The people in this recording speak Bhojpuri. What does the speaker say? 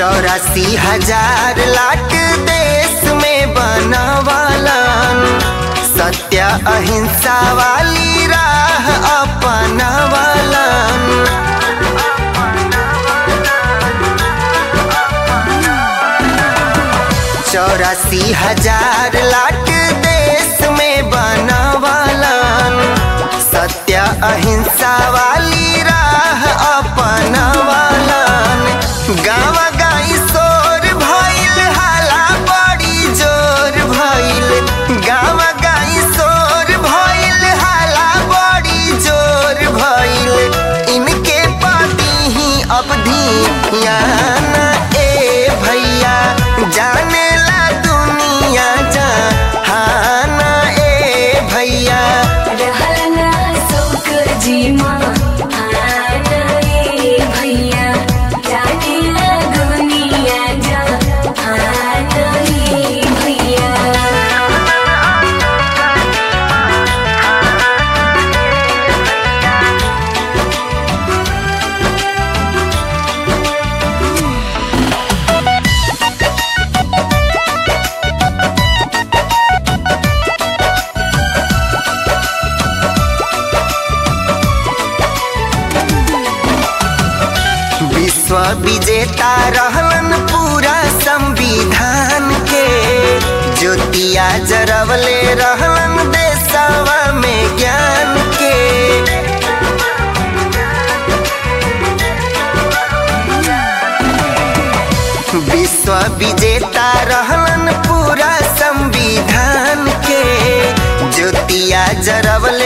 चौरासी हजार लाख देश में बनवालन सत्य अहिंसा वाली राह अपनावलन चौरासी हजार लाख देश में बनवालन सत्य अहिंसा वाली राह अपनावलन गाँव गाई शोर भइल हाला बड़ी जोर भइल गाँव गाई शोर भइल हाला बड़ी जोर भइल इनके पति ही अवधि याना ए भैया जाने ला दुनिया जहाना ए भैया रहलना सुख जीमा आना ए भैया जानेला दुनिया जा आना ए भैया विश्व विजेता रहलन पूरा संविधान के ज्योतिया जरवले रहलन देशवा में ज्ञान के विश्व विजेता रहलन पूरा संविधान के ज्योतिया जरवले